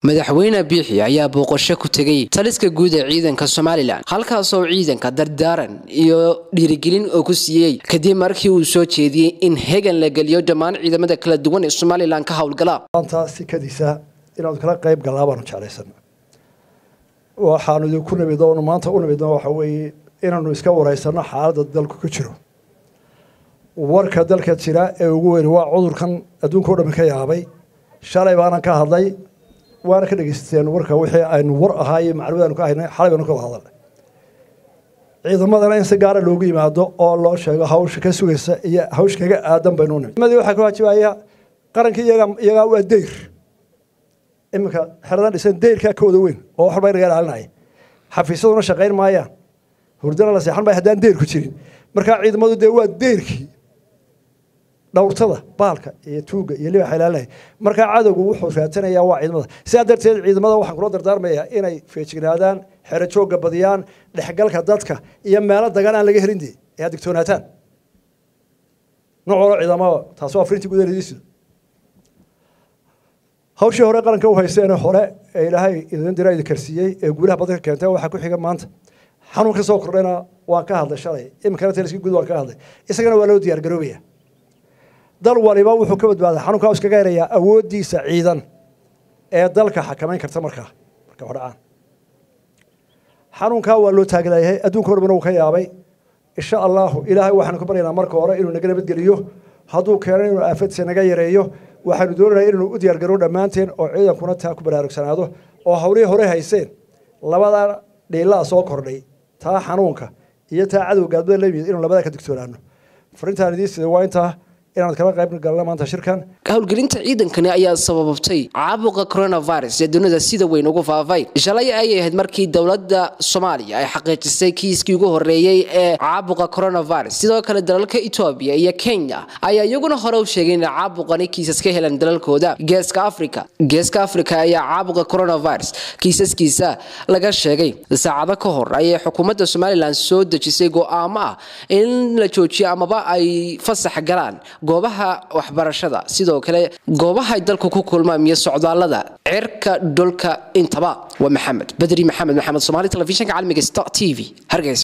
madaxweyne biixi ayaa booqasho ku tegay taliska guud ee ciidanka somalilan halkaasoo ciidanka dardaaran iyo dhiirigelin oo ku siiyey kadib markii uu soo jeediyey in hegan la geliyo dhammaan ciidamada kala duwan ee somalilan ka howlgala maanta sikadiisa inaanu kala qayb galnaa baanu jeclaysan waxaanu idinku nimid oonu maanta u nimidno waxa weeye inaanu iska wareysano xaaladda dalku ku jiro warka dalka jira ee ugu weyni waa cudurkan adduunka o dhami ka yaabay shalay baanan ka hadlay waana ka dhegeysateen warka wixii aynu war ahaa iyo macluumaad aynu ka haynay xalay baynu ka wada hadalnay ciidamadana in si gaara loogu yimaado oo loo sheego hawsha ka sugaysa iyo hawsha kaga aadan baynu nimid ciidamadii waxaa ka waajibaya qarankii iyaga iyagaa waa deyr iminka xeradan dhisan deyrkaa ka wada weyn oo waxba inaga ilaalinaya xafiisyaduna shaqayn maayaan hurdana la seexan maya haddaan deyr ku jirin markaa ciidamadu dee waa deyrkii dhowrtada baalka iyo tuuga iyo libaxa ilaalinaya markaa cadowgu wuxuu raadsanayaa waa ciidamada sidaa darteed ciidamada waxaan kula dardaarmayaa inay feejignaadaan xero joogga badiyaan dhexgalka dadka iyo meelo dagan aan laga helin dee ee aad digtoonaataan noocoola ciidamada taasi waa frintii gudaheediisa hawshii hore qaranka u haysteene hore ee ilaahay idin dira idin karsiiyey ee guulaha badan ka keentay waxaa ku xiga maanta xanuun ka soo kordhayna waan ka hadlay shalay iminkana taliskii guud waan ka hadlay isagana waa loo diyaar garoobaya dal waliba wuxuu ka badbaaday xanuunkaa iskaga helayaa awooddiisa ciidan ee dalka xakamayn karta markaa marka hodhacaan xanuunkaa waa loo taaglayahay adduunka o dhamina uu ka yaabay insha allahu ilaahay waxaanu ka baryaynaa marka hore inuu naga nabadgeliyo hadduu keeno inuu aafadiisa naga yareeyo waxaanu doonaynaa inaynu u diyaar garoo dhammaanteen oo ciidankuna taa ku baraarugsanaado oo hawlihii hore hayseen labada dhiilaa soo kordhay taa xanuunka iyo taa cadow gaadmada la yimid inuu labadaa ka digtoonaano farintaan idiin sida waa intaa inaan kala qayb galno maanta shirkan howlgelinta ciidankani ayaa sababtay caabuqa coronavirus ee dunida sida weyn ugu faafay shalay ayay ahayd markii dowladda soomaaliya ay xaqiijisay kiiskii ugu horeeyey ee caabuqa coronavirus sidoo kale dalalka etoobiya iyo kenya ayaa iyaguna hore u sheegay inay caabuqani kiisas ka helan dalalkooda geeska africa geeska africa ayaa caabuqa coronavirus kiisaskiisa laga sheegay saacado ka hor ayay xukuumadda somalilan soo dejisay go'aamo ah in la joojiyo amaba ay fasax galaan goobaha waxbarashada sidoo kale goobahay dalku ku kulmaan iyo socdaallada cirka dhulka intaba waa maxamed badri maxamed maxamed somaali telefishinka caalamiga sta t v hargeysa